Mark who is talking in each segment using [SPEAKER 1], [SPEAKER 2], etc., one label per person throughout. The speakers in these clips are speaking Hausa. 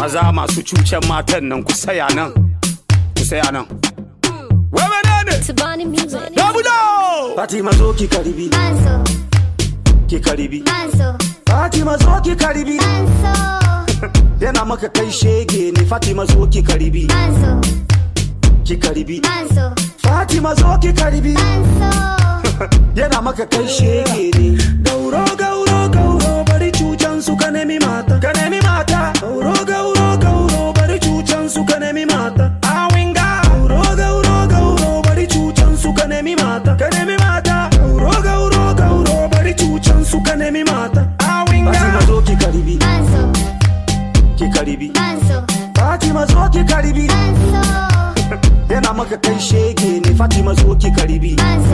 [SPEAKER 1] maza masu cucen matan nan ku saya nan ku saya nan wai menene
[SPEAKER 2] Tabani music.
[SPEAKER 1] dabudo
[SPEAKER 3] Fatima zo ki karibi
[SPEAKER 2] Manso,
[SPEAKER 3] ki karibi
[SPEAKER 2] Manso,
[SPEAKER 3] Fatima zo ki karibi
[SPEAKER 2] Manso,
[SPEAKER 3] yana maka kai shege ne Fatima zo ki karibi
[SPEAKER 2] Manso,
[SPEAKER 3] ki karibi
[SPEAKER 2] Manso,
[SPEAKER 3] Fatima zo ki karibi
[SPEAKER 2] Manso.
[SPEAKER 3] yana maka kai shege ne gauro gauro gauro bari cucan su ka nemi mata ka nemi mata gauro gauro gauro bari cucan su ka nemi mata awinga gauro gauro gauro bari cucan su ka nemi mata ka nemi mata gauro gauro gauro bari cucan su ka nemi mata awinga Fatima zo ki karibi
[SPEAKER 2] Manso,
[SPEAKER 3] ki karibi
[SPEAKER 2] Manso,
[SPEAKER 3] Fatima zo ki karibi
[SPEAKER 2] Manso,
[SPEAKER 3] yana maka kai shege ne Fatima zo ki karibi
[SPEAKER 2] Manso,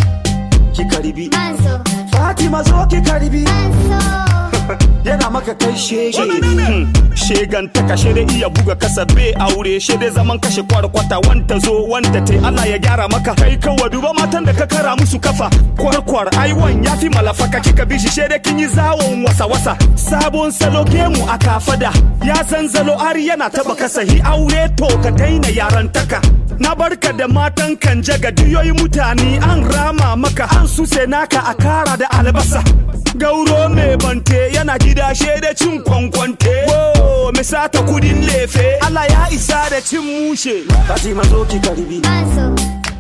[SPEAKER 3] ki karibi
[SPEAKER 2] Manso,
[SPEAKER 3] Fatima zo ki karibi
[SPEAKER 2] Manso.
[SPEAKER 3] yana maka kai shege ne
[SPEAKER 1] Hmm, shegan ta kashe da iya buga kasa be aure she dai zaman kashe kwarkwata wanta zo wanta tai Allah ya gyara maka kai kawa duba matan da ka kara musu kafa kwarkwar aiwan ya fi malafaka kika bishi she dai kin yi zawon wasa wasa sabon salo gemu a kafada ya san zalo ari yana taba kasa hi aure to ka daina yarantaka na barka da matan kan jaga duyoyi mutane an rama maka an suse naka a kara da albasa gauro mai bante yana gida da cin kwankwante wo me sata kudin lefe Allah ya isa da cin mushe
[SPEAKER 3] Fatima zo ki karibi
[SPEAKER 2] Manso,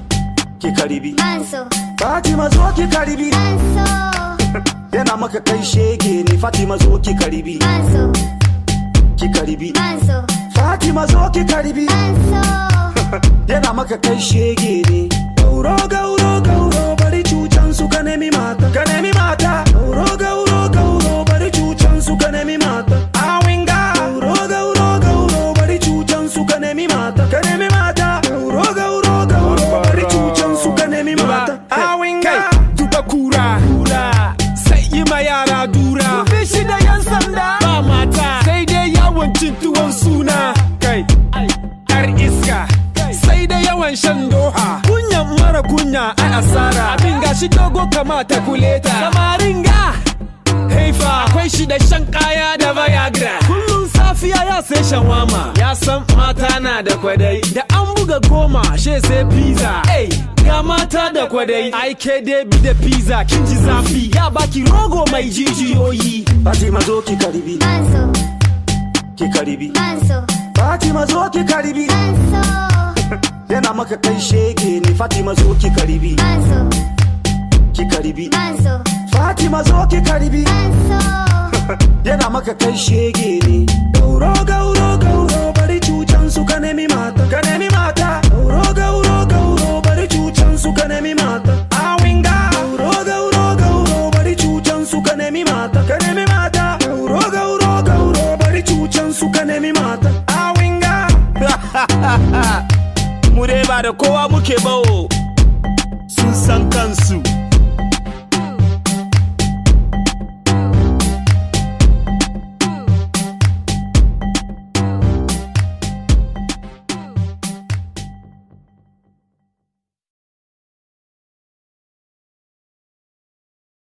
[SPEAKER 3] ki karibi
[SPEAKER 2] Manso,
[SPEAKER 3] Fatima zo ki karibi
[SPEAKER 2] Manso,
[SPEAKER 3] yana maka kai shege ne Fatima zo ki karibi
[SPEAKER 2] Manso,
[SPEAKER 3] ki karibi
[SPEAKER 2] Manso,
[SPEAKER 3] Fatima zo ki karibi
[SPEAKER 2] Manso.
[SPEAKER 3] yana maka kai shege ne gauro gauro gauro bari cucan su ka nemi mata ka nemi mata gauro gauro gauro bari cucan su ka nemi mata awinga gauro gauro gauro bari cucan su ka nemi mata ka nemi mata gauro gauro gauro bari cucan su ka nemi mata awinga
[SPEAKER 4] duba kura sai yi ma yara dura shi da yan sanda ba mata sai dai yawon cin tuwon suna kai yar iska sai da yawan shan doha kunyan mara kunya ai asara abin gashi dogo kamata kuleta samarin ga haifa akwai shi da shan kaya da viagra kullum safiya ya sai shawama ya san mata na da kwadai da an buga goma she sai pizza hey, ga mata da kwadai ai ke dai bi da pizza kin ji zafi ya baki rogo mai jijiyoyi
[SPEAKER 3] Fatima zo ki karibi
[SPEAKER 2] Manso,
[SPEAKER 3] ki karibi
[SPEAKER 2] Manso,
[SPEAKER 3] Fatima zo ki karibi
[SPEAKER 2] Manso,
[SPEAKER 3] yana maka kai shege ne Fatima zo ki karibi
[SPEAKER 2] Manso,
[SPEAKER 3] ki karibi
[SPEAKER 2] Manso,
[SPEAKER 3] Fatima zo ki karibi
[SPEAKER 2] Manso.
[SPEAKER 3] yana maka kai shege ne gauro gauro gauro bari cucan su ka nemi mata ka nemi mata gauro gauro gauro bari cucan su ka nemi mata awinga gauro gauro gauro bari cucan su ka nemi mata ka nemi mata gauro gauro gauro bari cucan su ka nemi mata awinga
[SPEAKER 1] mu dai ba da kowa muke bawo sun san kansu